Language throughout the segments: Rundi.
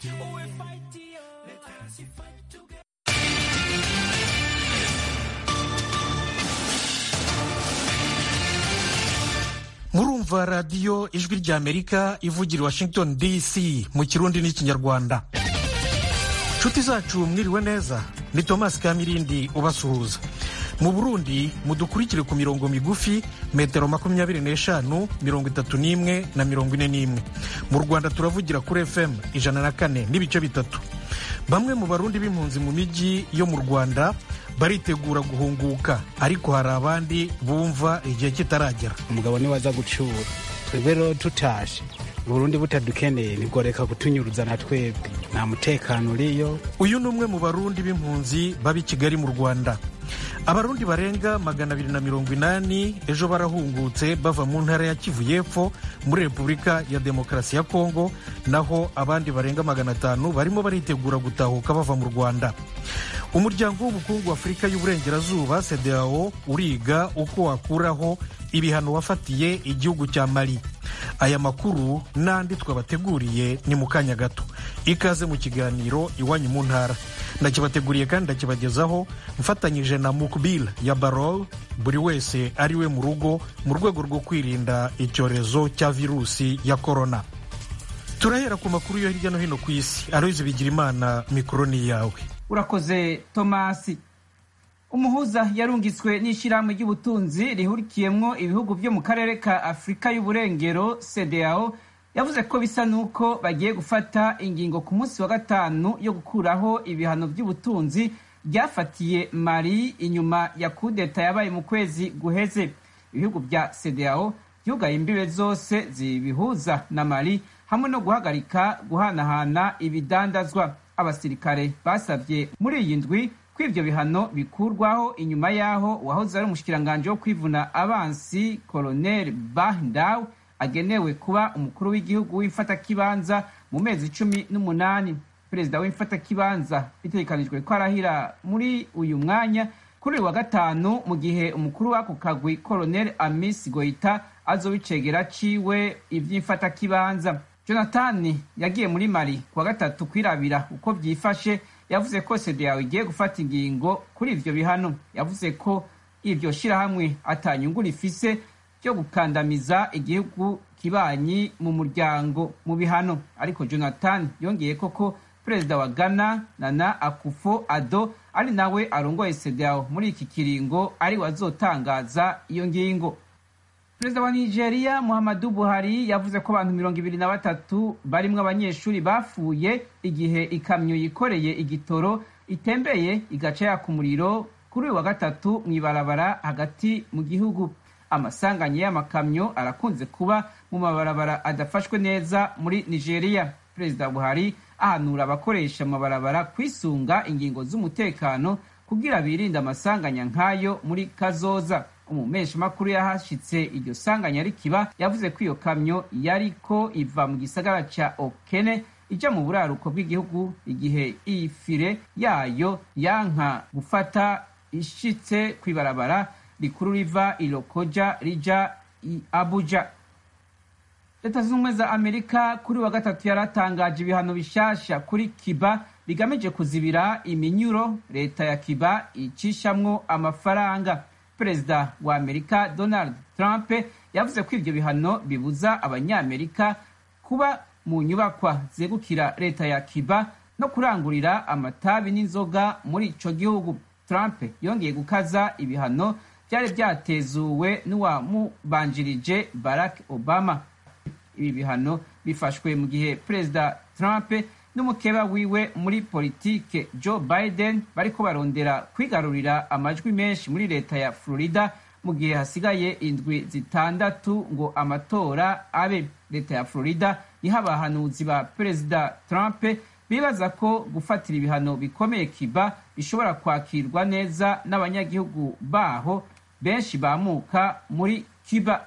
murumva radiyo ijwi ry'amerika ivugira washington dc mu kirundi n'ikinyarwanda nshuti zacu mwiriwe neza ni thomas kamirindi ubasuhuza mu burundi mudukurikire ku mirongo migufi metero makumyabiri n'eshanu mirongo itatu n'imwe na mirongo ine n'imwe mu rwanda turavugira kuri fm ijana na kane n'ibice bitatu bamwe mu barundi b'impunzi mu mijyi yo mu rwanda baritegura guhunguka ariko hari abandi bumva igihe kitaragera umugabo niwe aza gucura twebwe rero tutashe uburundi butadukeneye ntigoreka kutunyuruza na twebwe nta mutekano uriyo uyu ni umwe mu barundi b'impunzi baba i kigali mu rwanda abarundi barenga magana abiri na mirongo inani ejo barahungutse bava mu ntara ya kivu y'epfo muri repubulika ya demokarasi ya kongo naho abandi barenga magana atanu barimo baritegura gutahuka bava mu rwanda umuryango w'ubukungu wa afurika y'uburengerazuba cdao uriga uko wakuraho ibihano wafatiye igihugu cya mali aya makuru n'andi twabateguriye ni mu kanya gato ikaze mu kiganiro iwanyu mu ntara ndakibateguriye kandi ndakibagezaho mfatanyije na mukbil ya barol buri wese ari we mu rugo mu rwego rwo kwirinda icyorezo cya virusi ya korona turahera ku makuru yo hirya no hino ku isi aroyizi bigira imana mikoro ni iyawe urakoze tomasi umuhuza yarungitswe n'ishyirahamwe ry'ubutunzi rihurikiyemwo ibihugu byo mu karere ka afurika y'uburengero cdao yavuze ko bisa n'uko bagiye gufata ingingo ku munsi wa gatanu yo gukuraho ibihano by'ubutunzi byafatiye mari inyuma ya kudeta yabaye mu kwezi guheze ibihugu bya cdao byugaye imbibe zose zibihuza na mari hamwe no guhagarika guhanahana ibidandazwa abasirikare basabye muri iyi ndwi ko ibyo bihano bikurwaho inyuma y'aho uwahoze ari umushikiranganji wo kwivuna abansi koloneli bahindaw agenewe kuba umukuru w'igihugu w'imfatakibanza mu mezi cumi n'umunani perezida w'imfatakibanza bitegekanijwe ko arahira muri uyu mwanya kuri uyu wa gatanu mu gihe umukuru w'ako kagwi koloneli amis goita azobicegera ciwe ivy'imfatakibanza jonathan yagiye muri mari kuwa gatatu kwirabira uko byifashe yavuze ko yawe igiye gufata ingingo kuri ivyo bihano yavuze ko iryo shirahamwe atanyungu rifise ryo gukandamiza igihugu kibanyi mu muryango mu bihano ariko jonathan yongeye koko perezida wa ghana nana akufo ado ari nawe arongoye sedao muri iki kiringo ari wazotangaza iyo ngingo perezida wa nigeria muhammadu buhari yavuze ko abantu mirongo ibiri na batatu barimwo abanyeshuri bapfuye igihe ikamyo yikoreye igitoro itembeye igaca yaka umuriro kuri uyu wa gatatu mu ibarabara hagati mu gihugu amasanganye y'amakamyo arakunze kuba mu mabarabara adafashwe neza muri nigeria perezida buhari ahanura abakoresha amabarabara kwisunga ingingo z'umutekano kugira birinde amasanganya nk'ayo muri kazoza umumeshamakuru yahashitse iryo sanganya rikiba yavuze ko iyo kamyo yariko iva mu gisagara ca okene ija mu buraruko bw'igihugu igihe iyi fire yayo yanka gufata ishitse kw'ibarabara rikuru riva ilokoja rija i abuja leta zunze ubumwe za amerika kuri wa gatatu yaratangaje ibihano bishasha kuri kiba bigamije kuzibira iminyuro leta ya kiba icishamwo amafaranga perezida wa amerika donald trump yavuze ko ibyo bihano bibuza abanyamerika kuba mu nyubakwa zegukira leta ya kiba no kurangurira amatabi n'inzoga muri ico gihugu trump yongeye gukaza ibihano byari byatezuwe n'uwamubanjirije barack obama ibi bihano bifashwe mu gihe perezida trump n'umukeba wiwe muri politike joe biden bariko barondera kwigarurira amajwi menshi muri leta ya florida mu gihe hasigaye indwi zitandatu ngo amatora abe leta ya florida niho abahanuzi ba perezida trump bibaza ko gufatira ibihano bikomeye kiba bishobora kwakirwa neza n'abanyagihugu baho benshi bamuka muri kiba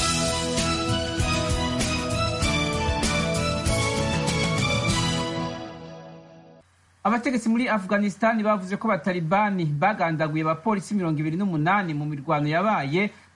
abategetsi muri afghanistan bavuze ko abatalibani bagandaguye abapolisi mirongo ibiri n'umunani mu mirwano yabaye mu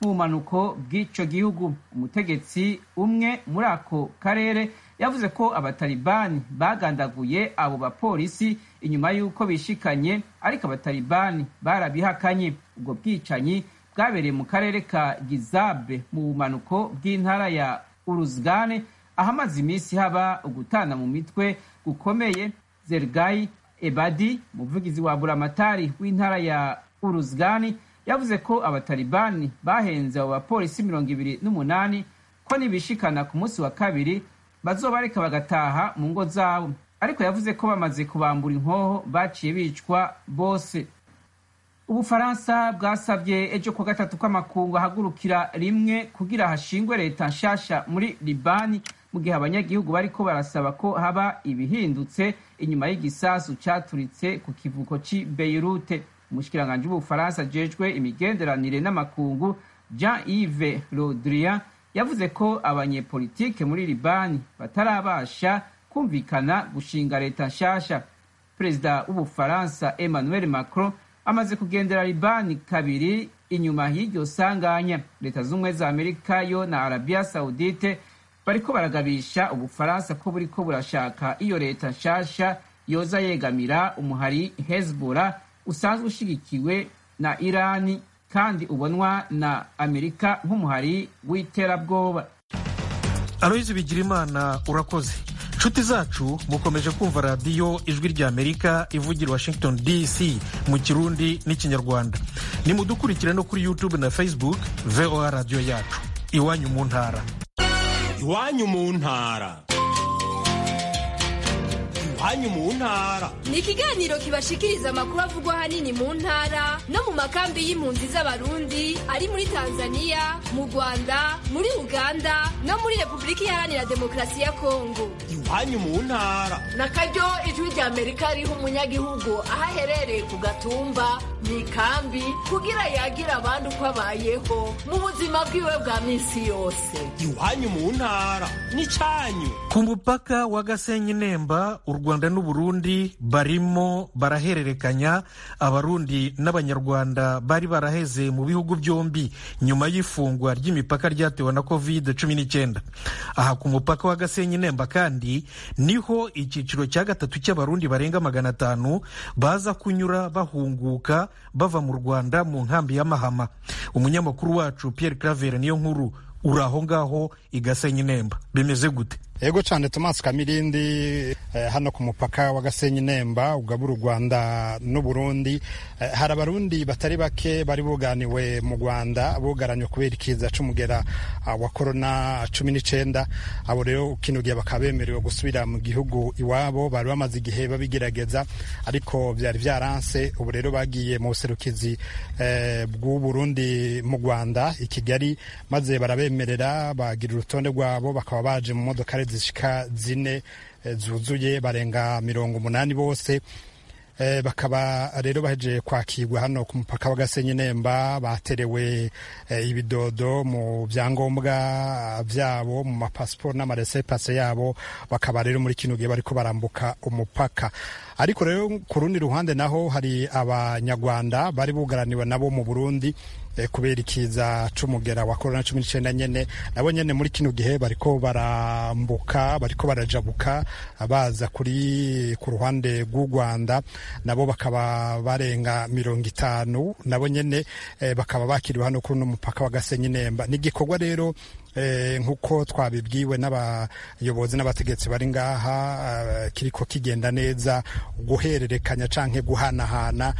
mu bumanuko bw'ico gihugu umutegetsi umwe muri ako karere yavuze ko abatalibani bagandaguye abo bapolisi inyuma y'uko bishikanye ariko abatalibani barabihakanye ubwo bwicanyi bwabereye mu karere ka gizabe mu bumanuko bw'intara ya uruzgane ahamaze iminsi haba ugutana mu mitwe gukomeye zergayi ebadi umuvugizi wa buramatari w'intara ya uruzgani yavuze ko abatalibani bahenze abo bapolisi mirongo ibiri n'umunani ko nibishikana ku munsi wa kabiri bazobareka bagataha mu ngo zabo ariko yavuze ko bamaze kubambura inkoho baciye bicwa bose ubufaransa bwasabye ejo kuwa gatatu ko amakungu ahagurukira rimwe kugira hashingwe leta nshasha muri libani mu gihe abanyagihugu bariko barasaba ko haba ibihindutse inyuma y'igisasu caturitse ku kivuko c'i beirute umushikiranganji w'ubufaransa ajejwe imigenderanire n'amakungu jean yves rodrian yavuze ko abanyepolitike muri libani batarabasha kumvikana gushinga leta nshasha perezida w'ubufaransa emmanuel macron amaze kugendera libani kabiri inyuma y'iryo sanganya leta z'ubumwe za amerika yo na arabia saudite bariko baragabisha ubufaransa ko buriko burashaka iyo leta nshasha yoza yegamira umuhari hezbollah usanzwe ushigikiwe na irani kandi ubonwa na amerika nk'umuhari w'iterabwoba aloyizi bigirimana urakoze nshuti zacu mukomeje kumva radiyo ijwi rya amerika ivugira washington dc mu kirundi n'ikinyarwanda nimudukurikire no kuri youtube na facebook voa radiyo yacu iwanyu mu ntara iwanyu mu ntara iwanyu mu ntara ni ikiganiro kibashikiriza amakuru avugwa ahanini mu ntara no mu makambi y'impunzi z'abarundi ari muri tanzania mu rwanda muri uganda no muri repubulika iharanira demokarasi ya kongo iwanyu mu ntara na karyo ijwi rya amerika riha umunyagihugu aho aherereye ku gatumba mu ikambi kugira yagira abandi uko abayeho mu buzima bwiwe bwa minsi yose iwanyu mu ntara n'icyanyu ku mupaka wa gasenyi nemba u rwanda n'uburundi barimo barahererekanya abarundi n'abanyarwanda bari baraheze mu bihugu byombi nyuma y'ifungwa ry'imipaka ryatewe na covid cumi n'icyenda aha ku mupaka wa gasenyi nemba kandi niho icyiciro cya gatatu cy'abarundi barenga magana atanu baza kunyura bahunguka bava mu rwanda mu nkambi ya mahama umunyamakuru wacu pierre claver niyo nkuru uri aho ngaho i gasenyi nemba bimeze gute ego cyane Thomas Kamirindi eh, hano ku mupaka wa Gasenyi Nemba ugabura u Rwanda n'u Burundi eh, hari abarundi batari bake bari buganiwe mu Rwanda bugaranywe kubera ikiza c'umugera uh, wa corona cumi n'icenda abo rero kino gihe bakaba bemerewe gusubira mu gihugu iwabo bari bamaze igihe babigerageza ariko byari byaranse ubu rero bagiye mu buserukizi eh, bw'u Burundi mu Rwanda i Kigali maze barabemerera bagira urutonde rwabo bakaba baje mu modoka zishika zine zuzuye barenga mirongo umunani bose bakaba rero bahejeje kwakirwa hano ku mupaka wa Gasenyi Nemba baterewe ibidodo mu byangombwa byabo mu mapasiporo n'amaresepase yabo bakaba rero muri kino gihe bariko barambuka umupaka ariko rero ku rundi ruhande naho hari abanyarwanda bari bugaraniwe nabo mu Burundi kubera ikiza c'umugera wa corona cumi n'icenda nyene nabo nyene muri kino gihe bariko barambuka bariko barajabuka baza kuri ku ruhande rw'u Rwanda nabo bakaba barenga mirongo itanu nabo nyene eh, bakaba bakiriwe hano kuri uno mupaka wa Gasenyi Nemba ni igikorwa rero eh, nk'uko twabibwiwe n'abayobozi n'abategetsi bari ngaha uh, kiriko kigenda neza guhererekanya canke guhanahana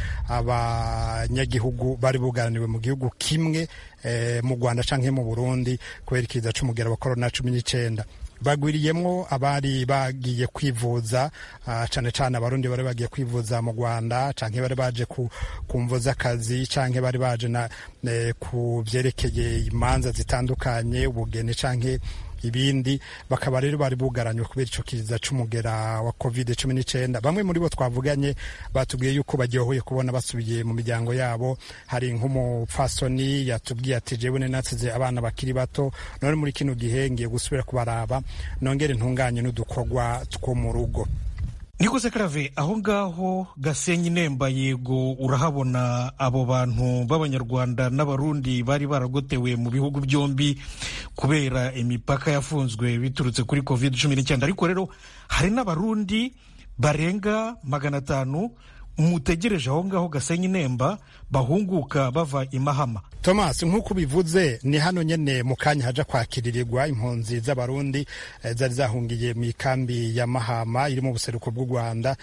abanyagihugu bari bugaraniwe mu gihugu kimwe eh, mu Rwanda canke mu Burundi kubera ikiza c'umugera wa corona cumi n'icenda bagwiriyemwo abari bagiye kwivuza uh, cane cane abarundi bari bagiye kwivuza mu Rwanda canke bari baje ku, ku mvo z'akazi canke bari baje na eh, ku vyerekeye imanza zitandukanye ubugeni canke ibindi bakaba rero bari bugaranywe kubera ico kiza c'umugera wa covid cumi n'icenda bamwe muri bo twavuganye batubwiye yuko baryohoye kubona basubiye mu miryango yabo hari nk'umupfasoni yatubwiye ati jewe nasize abana bakiri bato none muri kino gihe ngiye gusubira kubaraba nongere ntunganye n'udukorwa two mu rugo niko se karave aho ngaho gasenyi nemba yego urahabona abo bantu b'abanyarwanda n'abarundi bari baragotewe mu bihugu byombi kubera imipaka yafunzwe biturutse kuri covid cumi n'icyenda ariko rero hari n'abarundi barenga magana atanu mutegereje aho ngaho gasenyi nemba bahunguka bava i mahama thomas nk'uko ubivuze ni hano nyene mu kanya haja kwakiririrwa impunzi z'abarundi eh, zari zahungiye mu ikambi ya mahama iri mu buseruko bw'u rwanda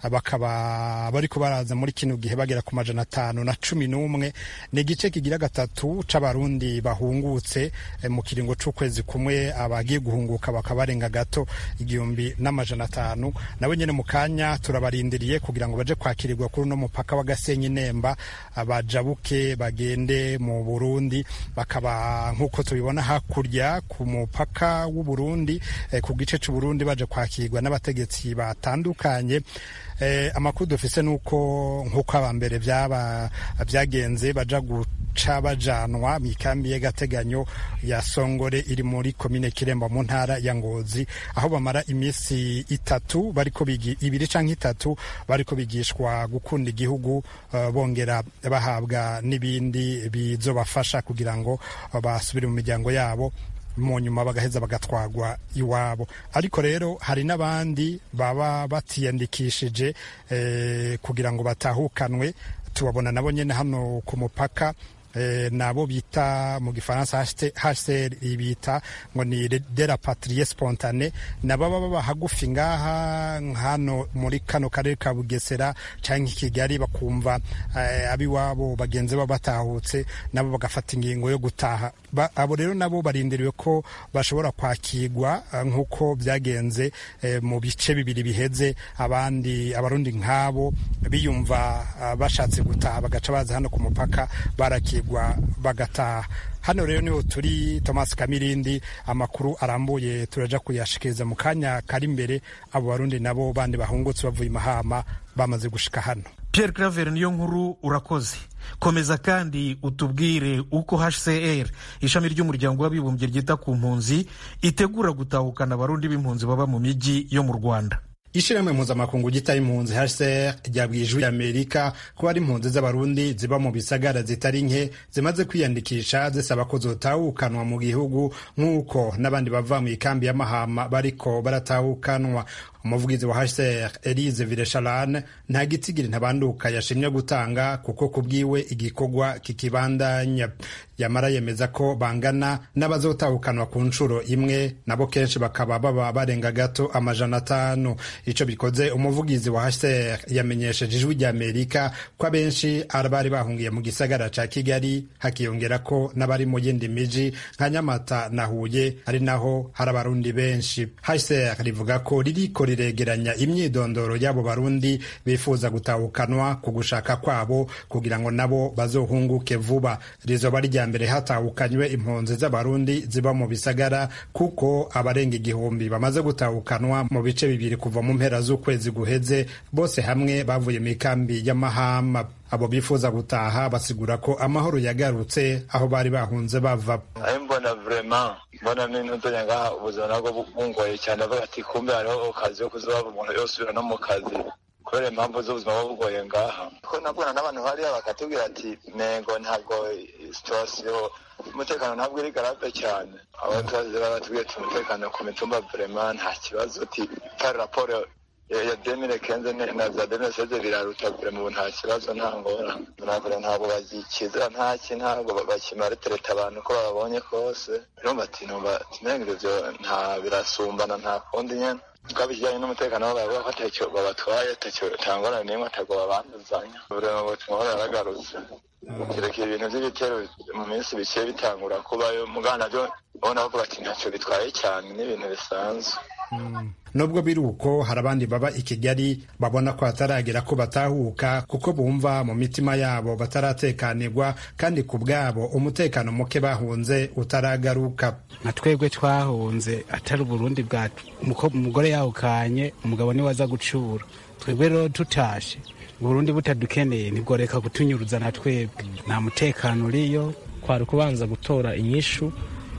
bakaba bariko baraza muri kino gihe bagera ku majana atanu na cumi n'umwe ni igice kigira gatatu c'abarundi bahungutse eh, mu kiringo c'ukwezi kumwe abagiye guhunguka bakaba barenga gato igihumbi n'amajana atanu nabo nyene mu kanya turabarindiriye kugira ngo baje kwakirirwa kuri uno mupaka wa gasenyi nemba bajabuke bagende mu burundi bakaba nk'uko tubibona hakurya ku mupaka w'uburundi eh, ku gice c'uburundi baje kwakirwa n'abategetsi batandukanye eh, amakuru dufise nuko nk'uko abambere byaba byagenze baja guca bajanwa mu ikambi y'agateganyo ya songore iri muri komine kiremba mu ntara ya ngozi aho bamara iminsi itatu bariko bigi ibiri canke itatu bariko bigishwa gukunda igihugu uh, bongera bahabwa n'ibindi bizobafasha kugira ngo uh, basubire mu miryango yabo mu nyuma bagaheza bagatwagwa iwabo ariko rero hari n'abandi baba batiyandikishije eh, kugira ngo batahukanwe tubabona nabo nyene hano ku mupaka eh, nabo bita mu gifaransa HCR bita ngo ni de la patrie spontane nabo baba baba hagufi ngaha hano muri kano karere ka Bugesera canke Kigali bakumva eh, abiwabo bagenzi babo batahutse nabo bagafata ingingo yo gutaha ba, abo rero nabo barindiriwe ko bashobora kwakirwa nk'uko byagenze eh, mu bice bibiri biheze abandi abarundi nk'abo biyumva uh, bashatse gutaha bagaca baza hano ku mupaka barakirwa bagataha hano rero niho turi Thomas Kamirindi amakuru arambuye turaja kuyashikiriza mu kanya kari imbere abo barundi nabo bandi bahungutse bavuye mahama bamaze gushika hano Pierre Claver niyo nkuru urakoze komeza kandi utubwire uko HCR ishami ry'umuryango w'abibumbye ryita ku mpunzi itegura gutahukana abarundi b'impunzi baba mu mijyi yo mu Rwanda ishirahamwe mpuzamakungu gitaye impunzi HCR ryabwiye ijwi Amerika ko hari impunzi z'abarundi ziba mu bisagara zitari nke zimaze kwiyandikisha zisaba ko zotahukanwa mu gihugu nk'uko n'abandi bava mu ikambi ya Mahama bariko baratahukanwa umuvugizi wa HCR Elise Villechalane nta gitsigiri ntabanduka yashimye gutanga kuko kubwiwe igikorwa kikibandanya yamara yemeza ko bangana n'abazotahukanwa ku nshuro imwe nabo kenshi bakaba baba barenga gato amajana atanu ico bikoze umuvugizi wa HCR yamenyesheje ijwi rya Amerika ko abenshi bari bahungiye mu gisagara ca Kigali hakiyongera ko n'abari mu yindi miji nka Nyamata na Huye ari naho hari abarundi benshi HCR rivuga ko ririko riregeranya imyidondoro y'abo barundi bifuza gutahukanwa ku gushaka kwabo kugira ngo nabo bazohunguke vuba rizoba rya mbere hatahukanywe impunzi z'abarundi ziba mu bisagara kuko abarenga igihumbi bamaze gutahukanwa mu bice bibiri kuva mu mpera z'ukwezi guheze bose hamwe bavuye mu ikambi y'amahama abo bifuza gutaha basigura ko amahoro yagarutse aho bari bahunze bava mbona vrema mbona n'intudonya ngaha ubuzima nabwo bungoye cyane avuga ati kumbe hariho akazi ko kuzaba umuntu yosubira no mu kazi kubera impamvu z'ubuzima buba bugoye ngaha ko nabwona n'abantu hariya bakatubwira ati nego ntabwo situwasiyo umutekano ntabwo iri garave cyane abaturage baratubwiye ati umutekano ku mitumba vrema nta kibazo ati pari raporo ya demire kenze na za demire seze biraruta vrema ubu nta kibazo nta ngorane ntabwo ntabwo bagikizira ntaki ntabwo bakimara tereta abantu ko babonye kose urumva ati numva timenga ivyo nta birasumbana nta kundi nyene twaba ikijyanye n'umutekano wabo bavuga ko atacyo babatwaye atacyo tangorane n'imwe atagwo babanduzanya vrema ubutumwa baragarutse kirekire ibintu by'ibitero mu minsi bikiye bitangura kubayo mugana byo ubona bavuga ati ntacyo bitwaye cyane n'ibintu bisanzwe nubwo biri uko hari abandi baba i kigali babona ko hataragera ko batahuka kuko bumva mu mitima yabo bataratekanirwa kandi ku bwabo umutekano muke bahunze utaragaruka nka twebwe twahunze atari uburundi bwacu umugore yahukanye umugabo niwe aza gucura twebwe rero tutashe uburundi butadukeneye ntibworeka kutunyuruza na twebwe nta mutekano uriyo kwari kubanza gutora inyishu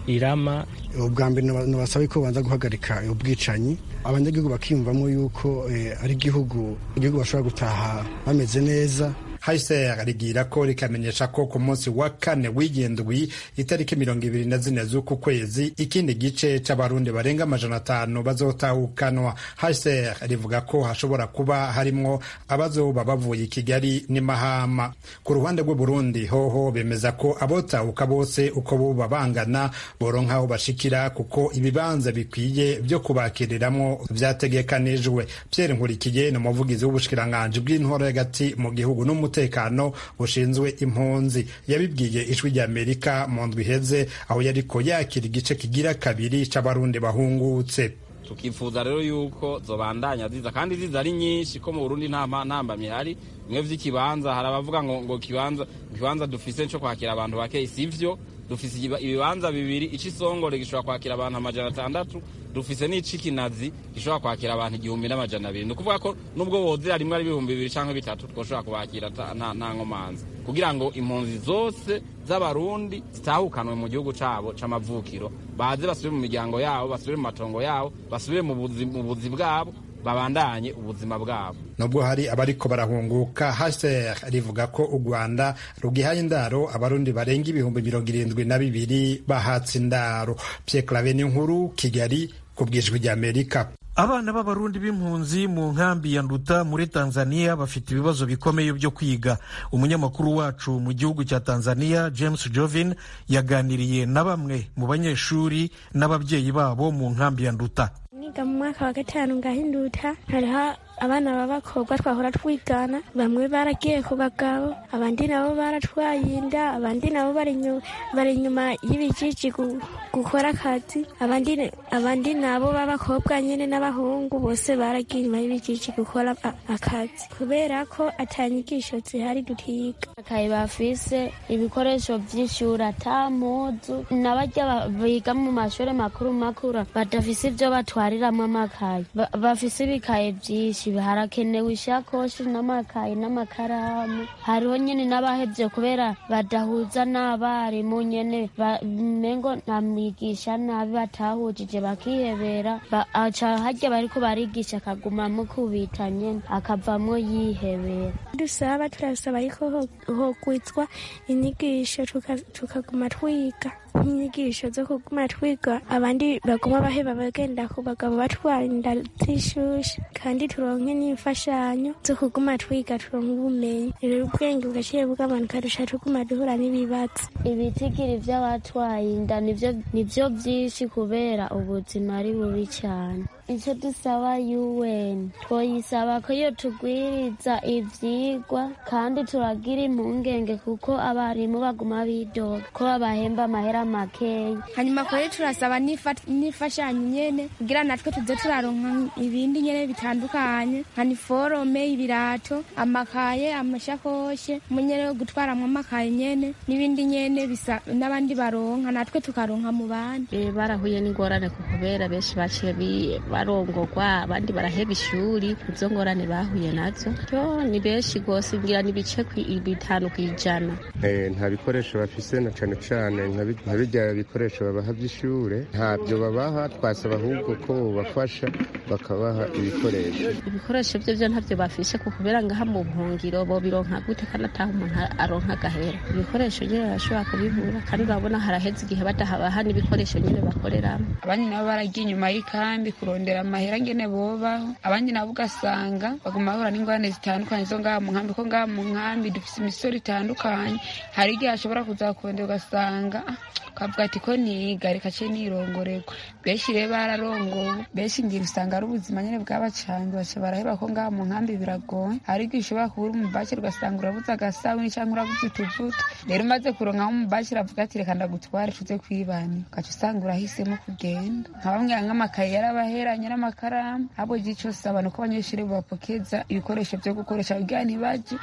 irama ubwa mbere nabasaba ko banza guhagarika ubwicanyi abanyagihugu bakiyumvamo yuko ari igihugu igihugu bashobora gutaha bameze neza hahise rigira ko rikamenyesha ko ku munsi wa kane w'indwi itariki mirongo ibiri na zine z'uku kwezi ikindi gice c'abarundi barenga amajana atanu bazotahukanwa hahise rivuga ko hashobora kuba harimwo abazoba bavuye i kigali n'imahama ku ruhande rw'uburundi hoho bemeza ko abotahuka bose uko boba bangana boronka aho bashikira kuko ibibanza bikwiye vyo kubakiriramwo vyategekanijwe pierre nkurikiye ni umuvugizi w'ubushikiranganji bw'intwaro y'agati mu gihugu n'umutekano umutekano bushinzwe impunzi yabibwiye ijwi rya amerika mu ndwi iheze aho yariko yakira igice kigira kabiri c'abarundi bahungutse tukifuza rero yuko zobandanya ziza kandi ziza ari nyinshi ko mu burundi nta ntambamye hari bimwe vy'ikibanza hari abavuga ngo ngo kibanza ikibanza dufise co kwakira abantu bake sivyo dufise ibibanza bibiri icisongore gishobora kwakira abantu amajana atandatu dufise n'icikinazi gishobora kwakira abantu igihumbi n'amajana abiri ni ukuvuga ko nubwo wozera rimwe ari ibihumbi bibiri canke bitatu twoshobora kubakira nta nkomanzi kugira ngo impunzi zose z'abarundi zitahukanwe mu gihugu cabo c'amavukiro baze basubire mu miryango yabo basubire mu matongo yabo basubire mu buzi bwabo babandanye ubuzima bwabo nubwo hari abariko barahunguka hcr rivuga ko u rwanda rugihaye indaro abarundi barenga ibihumbi mirongo irindwi na bibiri bahatse indaro pyeklave n'inkuru kigali ku bwijwi ry'amerika abana b'abarundi b'impunzi mu nkambi ya nduta muri tanzania bafite ibibazo bikomeye byo kwiga umunyamakuru wacu mu gihugu cya tanzania james jovin yaganiriye na bamwe mu banyeshuri n'ababyeyi babo mu nkambi ya nduta niga mu mwaka wa gatanu ngahinduta hariho abana b'abakobwa twahora twigana bamwe baragiye ku bagabo abandi nabo baratwaye inda abandi nabo bari inyuma y'ibijiji gukora akazi abandi abandi nabo b'abakobwa nyine n'abahungu bose baragiye inyuma y'ibijiji gukora akazi kubera ko atanyigisho zihari dutiga akayi bafise ibikoresho vy'ishuri ata muzu n'abarya biga mu mashuri makuru makuru badafise ivyo batwariramwo amakayi bafise ibikaye vyinshi harakenewe ishakoshi n'amakayi n'amakaramu hariho nyine n'abahevye kubera badahuza n'abarimu nyene mengo namwigisha nabi batahujije bakihebera aca harya bariko barigisha akaguma mukubita nyene akavamwo yihebera dusaba turasaba yuko hogwizwa inyigisho tukaguma twiga nk'inyigisho zo kuguma twiga abandi baguma baheba bagenda ku bagabo batwara inda z'ishushe kandi turonke n'imfashanyo zo kuguma twiga turonke ubumenyi rero ubwenge bugaciye bw'abantu kadusha tuguma duhura n'ibibazo ibitigiri vy'abatwaye inda nivyo vyinshi kubera ubuzima ari bubi cyane icyo dusaba UN twoyisaba ko iyo tugwiriza ivyigwa kandi turagira impungenge kuko abarimu baguma bidoga ko babahemba amahera makeya hanyuma kore turasaba n'imfashanyo nyene kugira natwe tuze turaronka ibindi nyene bitandukanye nka niforome ibirato amakaye amashakoshe munyene wo gutwaramwo amakaye nyene n'ibindi nyene bisa n'abandi baronka natwe tukaronka mu bandi barahuye n'ingorane kubera benshi baciye barongorwa abandi baraheba ishuri izo ngorane bahuye nazo yo ni benshi rwose ngira ni ibice bitanu ku ijana nta bikoresho bafise na cane cane nka birya bikoresho babaha vy'ishure ntabyo babaha twasaba ahubwo ko bobafasha bakabaha ibikoresho ibikoresho vyo vyo ntavyo bafise ku kubera ngaha mu buhungiro bobironka gute kandi ataha umuntu aronka agahera ibikoresho nyene barashobora kubibura kandi urabona haraheze igihe badahabaha n'ibikoresho nyene bakoreramo abandi nabo baragiye inyuma y'ikambi kurondera amahera ngene bobaho abandi nabo ugasanga baguma bahura n'ingorane zitandukanye zo ngaha mu nkambi ko ngaha mu nkambi dufise imisoro itandukanye hari igihe ashobora kuzakurondera ugasanga ukavuga ati ko niga reka ce nirongorerwa benshi rero bararongowe benshi ngira usanga ari ubuzima nyene bw'abacange baca baraheba ko ngaha mu nkambi biragoye hari igihe ushobora kubura umubakire ugasanga urabuze agasabuni canke urabuze utuvuta rero umaze kuronkaho umubakire avuga ati reka ndagutware tuze kwibana ugaca usanga urahisemo kugenda nka bamwe nk'amakaye yarabaheranye n'amakaramu ahubwo igihe cose abantu ko abanyeshuri babapokeza ibikoresho vyo gukoresha kugira ntibaje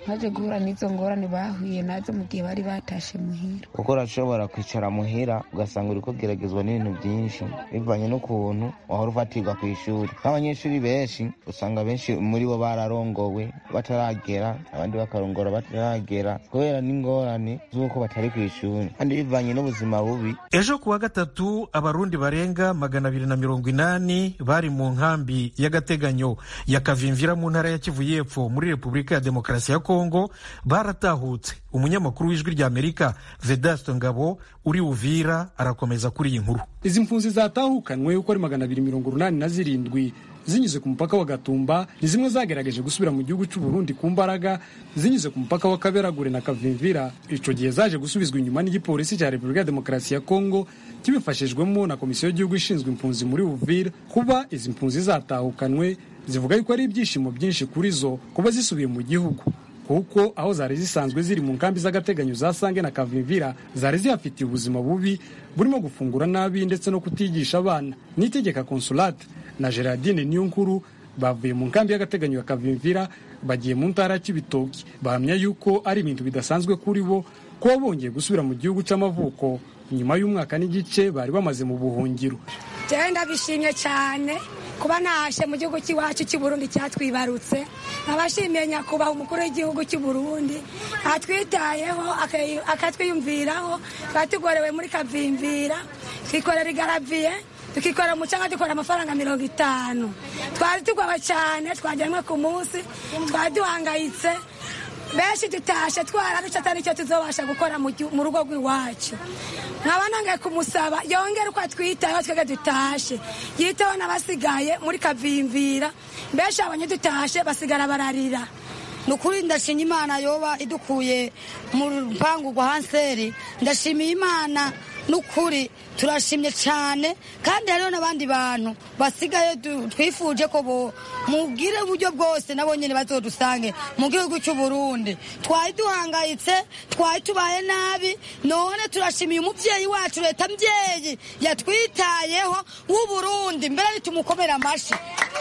baje guhura n'izo ngorane bahuye nazo mu gihe bari batashe muhira kuko urashobora kwicara muhira ugasanga uri kugeragezwa n'ibintu byinshi bivanye n'ukuntu wahora ufatirwa ku ishuri nk'abanyeshuri benshi usanga benshi muri bo bararongowe bataragera abandi bakarongora bataragera kubera n'ingorane z'uko batari ku ishuri kandi bivanye n'ubuzima bubi ejo ku wa gatatu abarundi barenga magana abiri na mirongo inani bari mu nkambi y'agateganyo ya kavimvira mu ntara ya kivu y'epfo muri repubulika ya demokarasi ya kongo baratahutse umunyamakuru w'ijwi ry'amerika vedasto ngabo uri uvira arakomeza kuri iyi nkuru izi mpunzi zatahukanwe uko ari magana abiri mirongo urunani na zirindwi zinyuze ku mupaka wa gatumba ni zimwe zagerageje gusubira mu gihugu cy'u Burundi ku mbaraga zinyuze ku mupaka wa kaberagure na kavimvira ico gihe zaje gusubizwa inyuma n'igipolisi cya repubulika ya demokarasi ya kongo kibifashijwemo na komisiyo y'igihugu ishinzwe impunzi muri uvira kuba izi mpunzi zatahukanwe zivuga yuko ari ibyishimo byinshi kuri zo kuba zisubiye mu gihugu kuko aho zari zisanzwe ziri mu nkambi z'agateganyo za sange na kavimvira zari zihafitiye ubuzima bubi burimo gufungura nabi ndetse no kutigisha abana n'itegeka consulate na gerardine niyonkuru bavuye mu nkambi y'agateganyo ya kavimvira bagiye mu ntara ya kibitoki bahamya yuko ari ibintu bidasanzwe kuri bo kuba bongeye gusubira mu gihugu cy'amavuko nyuma y'umwaka n'igice bari bamaze mu buhungiro jewe ndabishimye cyane kuba nahashe mu gihugu cy'iwacu cy'u Burundi cyatwibarutse abashimiye nyakubahwa umukuru w'igihugu cy'u Burundi atwitayeho akatwiyumviraho twari tugorewe muri kavimvira twikorera igaraviye tukikorera umucanga dukora amafaranga mirongo itanu twari tugowe cyane twajyanwe ku munsi twari duhangayitse benshi dutashe twararuca atari cyo tuzobasha gukora mu rugo rw'iwacu nkaba nongeye kumusaba yongere uko atwitayeho twebwe dutashe yiteho n'abasigaye muri kavimvira benshi abanye dutashe basigara bararira ni ukuri ndashimye imana yoba idukuye mu rupangu rwa hanseri ndashimiye imana n'ukuri turashimye cyane kandi hariho n'abandi bantu basigaye twifuje ko bo mubwire uburyo bwose nabo nyine bazodusange mu gihugu cy'u Burundi twari duhangayitse twari tubaye nabi none turashimiye umubyeyi wacu leta mbyeyi yatwitayeho w'u Burundi mbere nitumukomera amashyi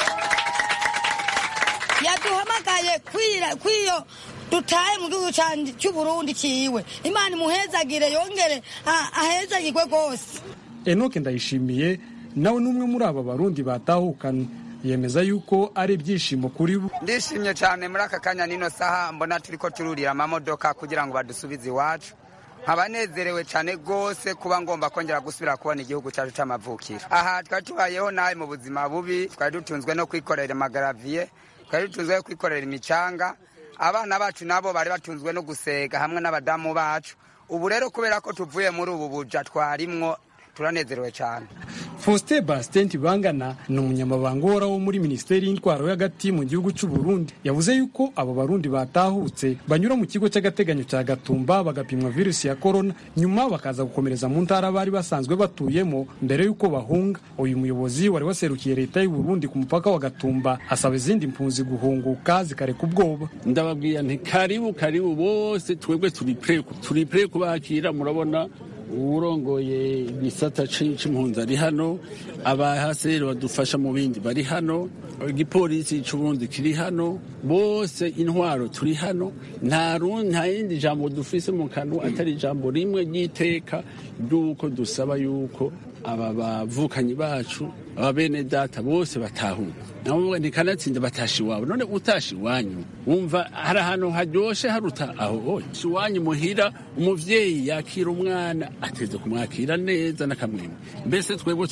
yaduhamagaye kwiyo dutahe mu gihugu cy'u Burundi kiwe imana imuhezagire yongere ahezagirwe rwose enoke ndayishimiye nawe n'umwe muri aba barundi batahukanye yemeza yuko ari ibyishimo kuri bo ndishimye cyane muri aka kanya nino saha mbona turi ko tururira amamodoka kugira ngo badusubize iwacu nkaba nezerewe cyane rwose kuba ngomba kongera gusubira kubona igihugu cyacu cy'amavukiro aha twari tubayeho nabi mu buzima bubi twari dutunzwe no kwikorera amagaraviye twari dutunzwe no kwikorera imicanga abana bacu nabo bari batunzwe no gusega hamwe n'abadamu bacu ubu rero kubera ko tuvuye muri ubu buja twarimwo turanezerewe cyane faustin bastien bangana ni umunyamabanga uhoraho muri minisiteri y'intwaro y'agati mu gihugu cy'u Burundi yavuze yuko abo barundi batahutse banyura mu kigo cy'agateganyo cya gatumba bagapimwa virusi ya korona nyuma bakaza gukomereza mu ntara bari basanzwe batuyemo mbere y'uko bahunga uyu muyobozi wari waserukiye leta y'u Burundi ku mupaka wa gatumba asaba izindi mpunzi guhunguka zikareka ubwoba ndababwira nti karibu karibu bose twebwe turi pre turi pre kubakira murabona uwurongoye igisata c'impunzi ari hano abahaseri badufasha mu bindi bari hano igipolisi c'uburundi kiri hano bose intwaro turi hano nta yindi jambo dufise mu kanwa atari ijambo rimwe ry'iteka ry'uko dusaba yuko aba bavukanyi bacu aba bene data bose batahuka navuga ntikanatsinda batasha iwabo none utasha iwanyu wumva hari ahantu haryoshe haruta aho hose iwanyu muhira umuvyeyi yakira umwana ateze kumwakira neza n'akamwemwe mbese twebwe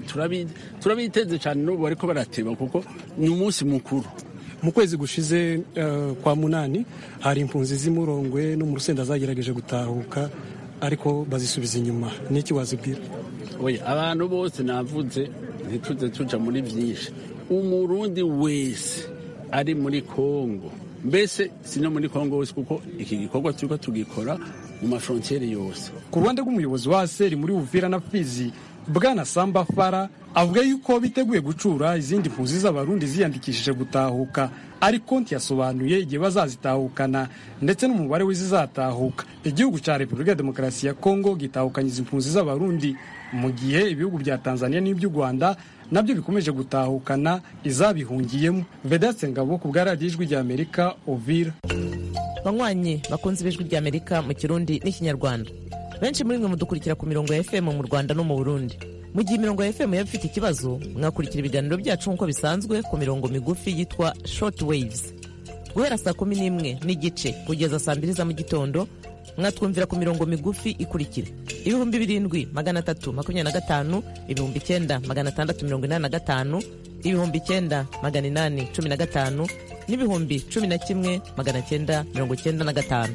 turabiteze cyane n'ubu bariko barateba kuko ni umunsi mukuru mu kwezi gushize uh, kwa munani hari impunzi z'imurongwe no mu rusenda zagerageje gutahuka ariko bazisubiza inyuma niki wazibwira oya abantu bose navuze ntituze tuja muri vyinshi umurundi wese ari muri kongo mbese si no muri kongo wese kuko iki gikorwa turiko tugikora mu mafrontiere yose ku ruhande rw'umuyobozi wa aseri muri uvira na fizi bwana samba fara avuga yuko biteguye gucura izindi mpunzi z'abarundi ziyandikishije gutahuka ariko ntiyasobanuye igihe bazazitahukana ndetse n'umubare w'izizatahuka igihugu cya repubulika ya demokarasi ya kongo gitahukanye izi mpunzi z'abarundi mu gihe ibihugu bya tanzania n'iby'u rwanda nabyo bikomeje gutahukana izabihungiyemo vedatse ngabo ku bwa radiyo ijwi ry'amerika ovira banywanyi bakunze ibijwi ry'amerika mu kirundi n'ikinyarwanda benshi muri mwe mudukurikira ku mirongo ya fm mu rwanda no mu burundi mu gihe imirongo ya fm yaba ifite ikibazo mwakurikira ibiganiro byacu nk'uko bisanzwe ku mirongo migufi yitwa short waves guhera saa kumi n'imwe n'igice kugeza saa mbiri za mu gitondo mwatwumvira ku mirongo migufi ikurikira ibihumbi birindwi magana atatu makumyabiri na gatanu ibihumbi icyenda magana atandatu mirongo inani na gatanu ibihumbi icyenda magana inani cumi na gatanu n'ibihumbi cumi na kimwe magana cyenda mirongo cyenda na gatanu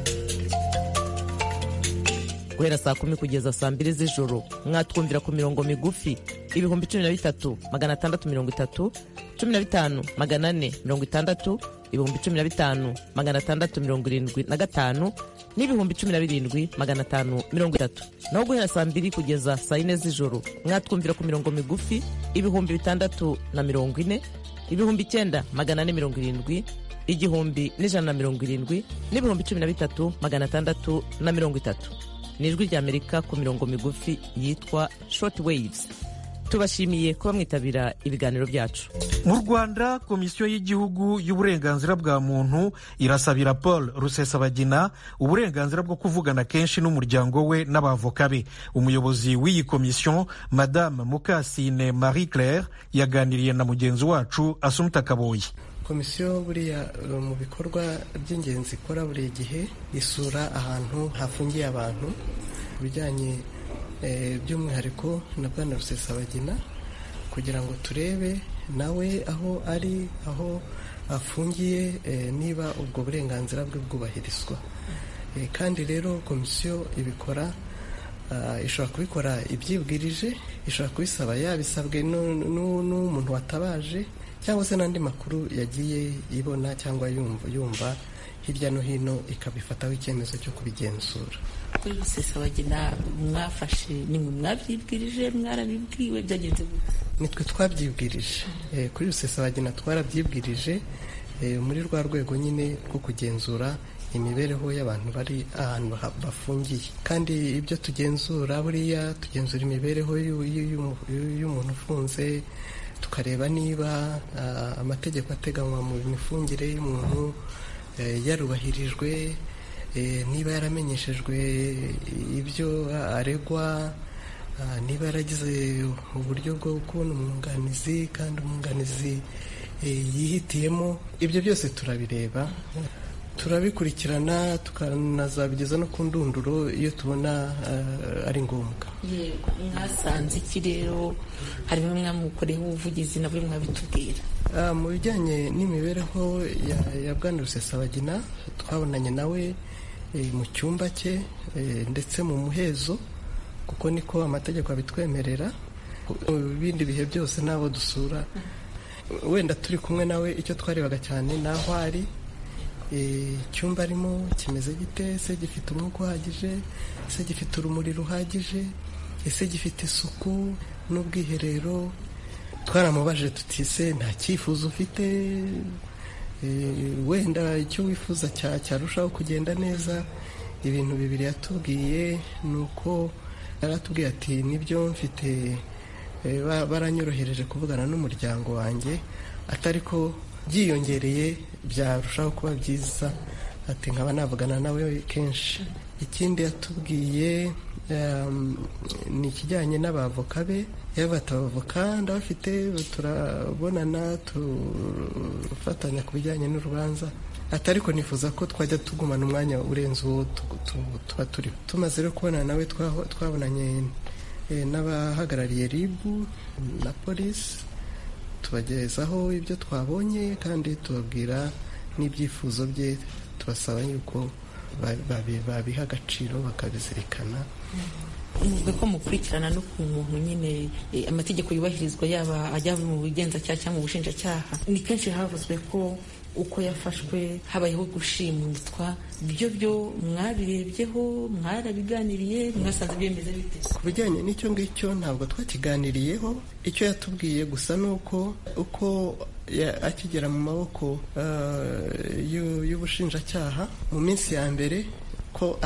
guhera saa kumi kugeza saa mbiri z'ijoro mwatwumvira ku mirongo migufi ibihumbi cumi na bitatu magana atandatu mirongo itatu cumi na bitanu magana ane mirongo itandatu ibihumbi cumi na bitanu magana atandatu mirongo irindwi na gatanu n'ibihumbi cumi na birindwi magana atanu mirongo itatu naho guhera saa mbiri kugeza saa yine z'ijoro mwatwumvira ku mirongo migufi ibihumbi bitandatu na mirongo ine ibihumbi icyenda magana ane mirongo irindwi igihumbi n'ijana na mirongo irindwi n'ibihumbi cumi na bitatu magana atandatu na mirongo itatu ni ijwi ry'amerika ku mirongo migufi yitwa short waves tubashimiye kuba mwitabira ibiganiro byacu mu rwanda komisiyo y'igihugu y'uburenganzira bwa muntu irasabira paul rusesabagina uburenganzira bwo kuvugana kenshi n'umuryango we n'abavoka be umuyobozi w'iyi komisiyo madame mukasine marie claire yaganiriye na mugenzi wacu asumuta kaboyi komisiyo buriya mu bikorwa by'ingenzi ikora buri gihe isura ahantu hafungiye abantu ku bijyanye by'umwihariko na bwana rusesabagina kugira ngo turebe nawe aho ari aho afungiye niba ubwo burenganzira bwe bwubahirizwa kandi rero komisiyo ibikora ishobora kubikora ibyibwirije ishobora kubisaba yabisabwe n'umuntu watabaje cyangwa se n'andi makuru yagiye ibona cyangwa yumva hirya no hino ikabifataho icyemezo cyo kubigenzura kuri rusesabagina mwafashe nimwe mwabyibwirije mwarabibwiwe byagenze nitwe twabyibwirije kuri rusesabagina twarabyibwirije muri rwa rwego nyine rwo kugenzura imibereho y'abantu bari ahantu bafungiye kandi ibyo tugenzura buriya tugenzura imibereho y'umuntu ufunze tukareba niba amategeko ateganywa mu mifungire y'umuntu yarubahirijwe niba yaramenyeshejwe ibyo aregwa niba yaragize uburyo bwo kubona umwunganizi kandi umwunganizi yihitiyemo ibyo byose turabireba turabikurikirana tukanazabigeza no ku ndunduro iyo tubona ari ngombwa yego mwasanze iki rero harimo mwamukoreho ubuvugizi nabwo mwabitubwira mu bijyanye n'imibereho ya bwana rusesabagina twabonanye nawe mu cyumba cye ndetse mu muhezo kuko niko amategeko abitwemerera mu bindi bihe byose n'abo dusura wenda turi kumwe nawe icyo twarebaga cyane ni aho ari icyumba arimo kimeze gite ese gifite umwuka uhagije ese gifite urumuri ruhagije ese gifite isuku n'ubwiherero twaramubajije tuti se nta cyifuzo ufite wenda icyo wifuza cyarushaho kugenda neza ibintu bibiri yatubwiye ni uko yaratubwiye ati nibyo mfite baranyorohereje kuvugana n'umuryango wanjye atari ko byiyongereye byarushaho kuba byiza ati nkaba navugana nawe kenshi ikindi yatubwiye ni ikijyanye n'abavoka be yabata abavoka ndabafite turabonana tufatanya ku bijyanye n'urubanza atari ko nifuza ko twajya tugumana umwanya urenze uwo tuba turiho tumaze rero kubonana nawe twabonanye n'abahagarariye ribu na polisi tubagezaho ibyo twabonye kandi tubabwira n'ibyifuzo bye tubasaba yuko babiha agaciro bakabizirikana muvuga ko mukurikirana no ku muntu nyine amategeko yubahirizwa yaba ajya mu bugenzacyaha cyangwa mu bushinjacyaha ni kenshi havuzwe ko uko yafashwe habayeho gushimutwa byo byo mwabirebyeho mwarabiganiriye mwasanze byemeza bite ku bijyanye n'icyo ngicyo ntabwo twakiganiriyeho icyo yatubwiye gusa ni uko uko akigera mu maboko y'ubushinjacyaha mu minsi ya mbere ko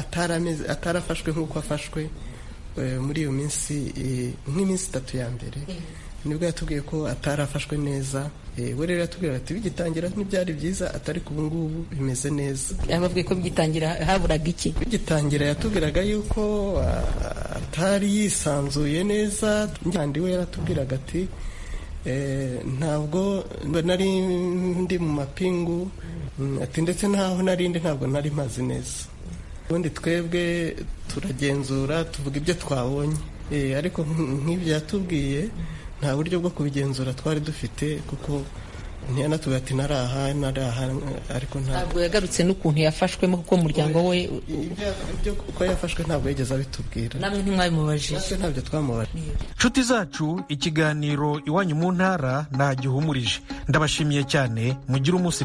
atarafashwe nk'uko afashwe muri iyo minsi nk'iminsi itatu ya mbere nibwo yatubwiye ko atarafashwe neza we rero yatubwira ati bigitangira ntibyari byiza atari ku ngubu bimeze neza yababwiye ko bigitangira haburaga iki bigitangira yatubwiraga yuko atari yisanzuye neza kandi we yaratubwiraga ati ntabwo nari ndi mu mapingu ati ndetse n'aho nari ndi ntabwo nari mazi neza ubundi twebwe turagenzura tuvuga ibyo twabonye ariko nk'ibyo yatubwiye nta buryo bwo kubigenzura twari dufite kuko ntiyanatubwira ati nari aha nari aha ariko ntabwo yagarutse n'ukuntu yafashwemo kuko umuryango we ibyo uko yafashwe ntabwo yigeze abitubwira namwe ntimwabimubajije natwe ntabyo twamubajije nshuti zacu ikiganiro iwanyu mu ntara ntagihumurije ndabashimiye cyane mugire umunsi